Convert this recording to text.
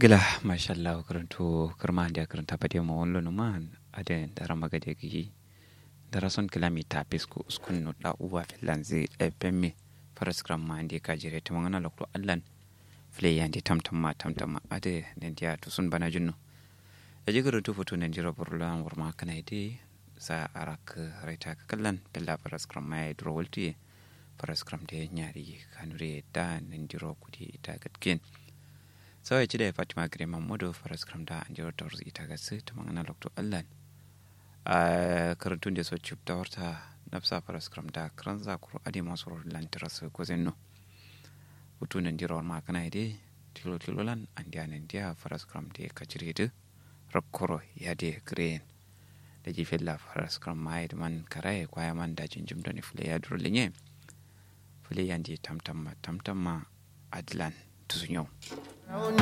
gila mashallah karanto kirma da karanta pade mo wonlo no man ade dara magade gi dara son kilomita pisku uskun no da uwa filanzi e pemme paraskram ma ande ka jire to ngana lokto allan fle yande tamtam ma tamtam ma ade nen dia to sun bana junno e jigaro to foto nen jiro burlan warma kana ide sa arak raita ka kallan bella paraskram ma e dro wolti paraskram de nyari kanure da nen jiro kudi ita gatken sau ya ci da fatima gare mamudu faras kramda an jiro ta ita ga su ta mangana lokto allan a karantun da so cip ta warta nafsa faras kramda karan za kuro ade masu lantara su ko zenno hutu nan jiro ma kana ide tilo tilo lan an dia nan dia faras kramda ka jire de rakkoro ya de green da ji fella faras kram mai da man karaye kwaya man da jinjim da ni fule ya duro lenye fule yan di tamtam ma tamtam ma adlan tusunyo